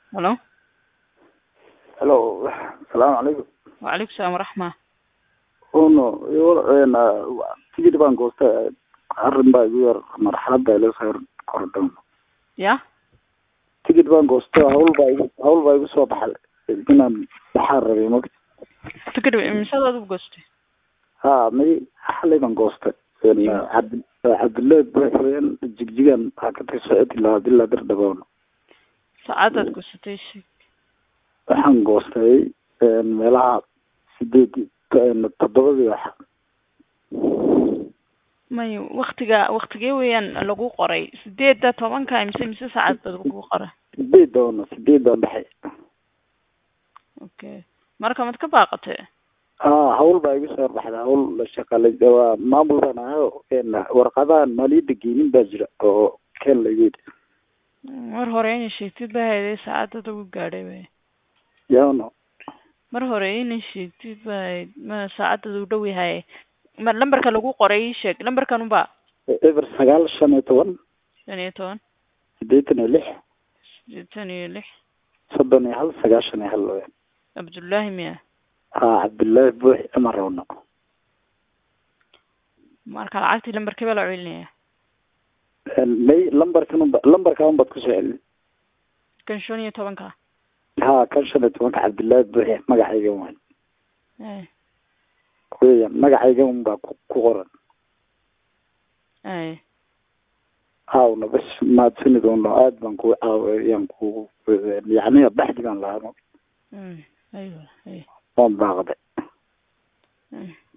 Hello? Hello, salaamu calaykum. Waalaikum salaam waraxma. Uno, een tigidh baan goostay arrin baa igu yar marxaladda ila soo yar kordhan. Ya? Tigidh baan goostay hawl baa igu hawl baa igu soo baxay inaan baxaan rabay magta. Tikid imisaad u goostay? Ha, may xalay baan goostay. Een cabdi cabdillahi buuxween jigjigan waxaa ka tagay socod ilaa ilaa Dirdhaboon. Saacadaad goostay sheeg. Waxaan goostay een meelaha sideed een toddobadii waxa. May waqtiga waqtigee weeyaan lagu qoray? Sideedda tobanka mise mise saacad baad lagu qoray? Sideed doona sideed baan baxay. Okay. Marka mad ka baaqatay? haa hawl baa igu soo baxday hawl shaqale waa maamul baan ahayo een warqadahan maaliyadda geenin baa jira oo keen lagu yidhi Mar hore inay sheegtid baa hayday saacadada ugu gaadhay bay. yaano Mar hore inay sheegtid baa hayd ma saacadada u dhow yahay. Mar lambarka lagu qoray ii sheeg lambarkan unba eber sagaal shan iyo toban shan iyo toban siddeetan iyo lix sideetan iyo lix soddon iyo hal sagaashan iyo hal weyaan Cabdullaahi miya haa cabdillaahi buux ama rawno marka lacagtii lambarkee baa la celinaya may lambarkan unba lambarka unbaad kusoo celin kan shan iyo tobanka haa kan shan iyo tobanka cabdillaahi buux magacayga waay ay weeyaan magacayga unbaa ku ku qoran ay haawna bas mahadsanid uno aad baan kuu caawiyaan kuu yacni baxdi baan lahaa mm aywa ay waan baaqday mm